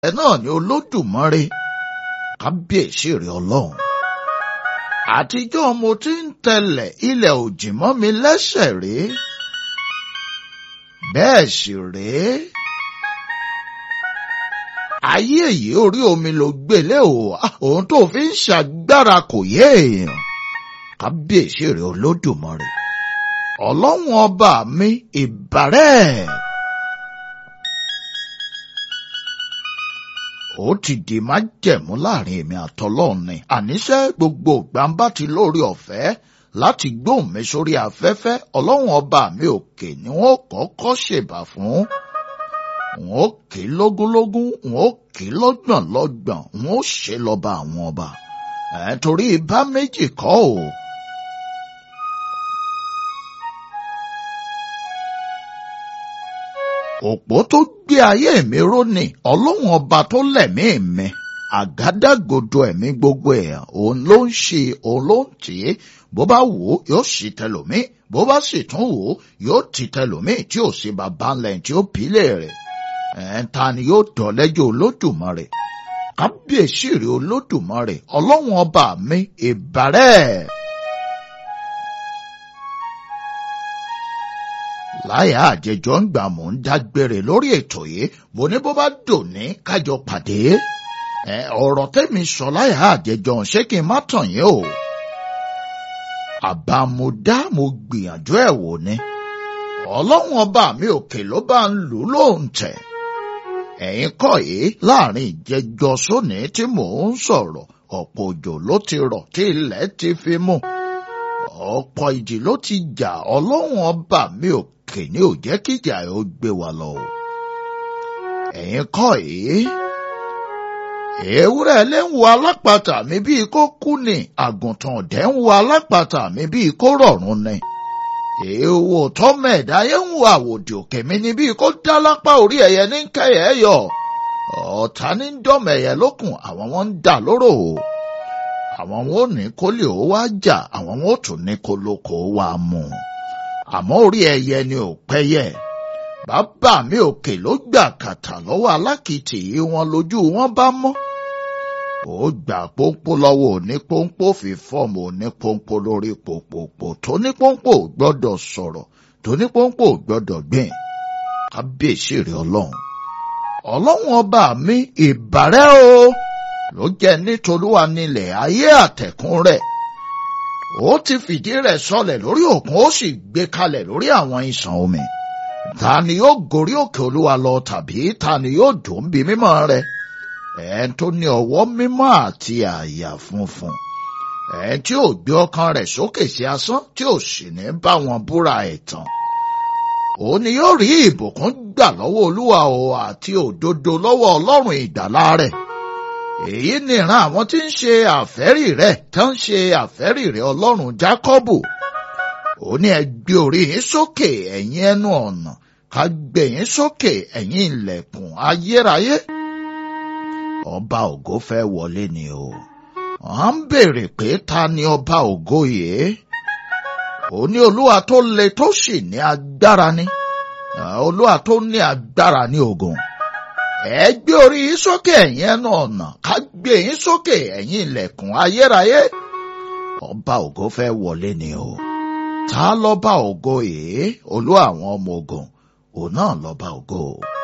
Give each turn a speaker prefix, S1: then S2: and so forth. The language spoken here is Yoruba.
S1: ẹ náà ni olódùmarè kábíyèsí rẹ ọlọ́run àtijọ́ mo ti ń tẹ̀lẹ̀ ilẹ̀ òjì mọ́ mi lẹ́sẹ̀ rèé bẹ́ẹ̀ sì rèé ayé yìí orí omi ló gbélé o ohun tó fi ń ṣàgbára kò yé èèyàn kábíyèsí rẹ olódùmarè ọlọ́run ọba mi ìbàrẹ́. ó ti di májẹ̀mú láàrin èmi àtọlọ́run ni àníṣe gbogbo gbàǹbá ti lórí ọ̀fẹ́ láti gbóhùn mi sórí afẹ́fẹ́ ọlọ́run ọba mi òkè ni wọ́n kọ́kọ́ ṣèbà fún wọn ó kì í lógúnlógún wọn ó kì í lọ́gbọ̀n lọ́gbọ̀n wọn ó ṣe lọ́ba àwọn ọba ẹ̀ torí ibà méjì kọ́ o. òpó tó gbé ayé mi ró ni ọlọ́run ọba tó lẹ̀mí mi àgádágodo ẹ̀mí gbogbo ẹ̀ òun ló ń ṣe òun ló ń tì í bó bá wò ó yóò sì tẹlòmí bó bá sì tún wò ó yóò ti tẹlòmí tí ò sí bàbá ńlẹ̀ tí ó pílẹ̀ rẹ̀ ẹ̀ ta ni yóò dọ̀ lẹ́jọ́ olódùmarè kábíyèsí rẹ̀ olódùmarè ọlọ́run ọba mi ìbàrẹ̀. láyà àjẹjọ ń gbà mò ń dágbére lórí ètò yìí mo ní bó bá dòní kájọ pàdé ẹ ọ̀rọ̀ tẹ́mi sọ láyà àjẹjọ ṣé kí n má tàn yín o àbámudá mo gbìyànjú ẹ̀ wò ni ọlọ́run ọba mi òkè ló bá ń lù ú lóhùn tẹ̀ ẹ̀yin kọ́ yìí láàrin ìjẹjọ sóní tí mò ń sọ̀rọ̀ ọ̀pọ̀ òjò ló ti rọ̀ tí ilẹ̀ ti fi mú ọ̀pọ̀ ìjì ló ti jà ọlọ́run ọba mi òkè òkè ní ò jẹ́ kíjà ẹ̀ ó gbé wa lọ. ẹ̀yin kọ́ yìí ewúrẹ́ lé ń wo alápatà mi bíi kó kú ni àgùntàn ọ̀dẹ́ ń wo alápatà mi bíi kó rọ̀rùn ni. èèwò tọ́mẹ̀dá yẹn ń wo àwòdì òkè mi ni bíi kó dá lápá orí ẹ̀yẹ ní kẹyẹ yọ. ọ̀tá ní dọ́mẹ̀yẹ lókun àwọn wọn ń dà lóró o. àwọn wọn ò ní kó lè ó wá jà àwọn wọn ò tún ní kó lóko wá mú un àmọ́ orí ẹyẹ ni ò pẹ́yẹ. bàbá mi òkè ló gbà kàtà lọ́wọ́ alákìtì yìí wọn lójú wọn bá mọ́. ó gbà pónpó lọ́wọ́ òní pónpó fi fọ́ọ̀mù òní pónpó lórí pòpòpò tó ní pónpó gbọ́dọ̀ sọ̀rọ̀ tó ní pónpó gbọ́dọ̀ gbìn. kábíyèsí rẹ̀ ọlọ́run. ọlọ́run ọba mi ìbàrẹ́ o ló jẹ́ nítorúwa nílẹ̀ ayé àtẹ̀kùn rẹ̀ ó ti fìdí rẹ̀ sọlẹ̀ lórí òkun ó sì gbé kalẹ̀ lórí àwọn ìsàn omi. ta ni yóò gorí òkè olúwa lọ tàbí ta ni yóò dùn bí mímọ́ rẹ̀? ẹn tó ní ọwọ́ mímọ́ àti àyà funfun. ẹn tí ò gbé ọkàn rẹ̀ sókè sí asán tí ò sì ní bá wọn búra ẹ̀tàn. ó ní yóò rí ìbùkún gbà lọ́wọ́ olúwa o àti òdodo lọ́wọ́ ọlọ́run ìgbàlà rẹ̀ èyí ni ìran àwọn tí ń ṣe àfẹ́rì rẹ̀ tó ń ṣe àfẹ́rì rẹ̀ ọlọ́run jákọ́bù ó ní ẹ gbé orí yín sókè ẹ̀yin ẹnu ọ̀nà ká gbé yín sókè ẹ̀yin ilẹ̀kùn ayérayé ọba ògo fẹ́ wọlé ni o wọ́n ń béèrè pé ta ni ọba ògo yìí ó ní olúwa tó le tó sì ní agbára ni olúwa tó ní agbára ní ogun ẹ gbé orí yín sókè ẹ̀yin ẹnu ọ̀nà ká gbé yín sókè ẹ̀yin ilẹ̀kùn ayérayé ọba ògo fẹ́ wọlé ni o ta lọ́ba ògo yìí olú àwọn ọmọ ogun òun náà lọ́ba ògo.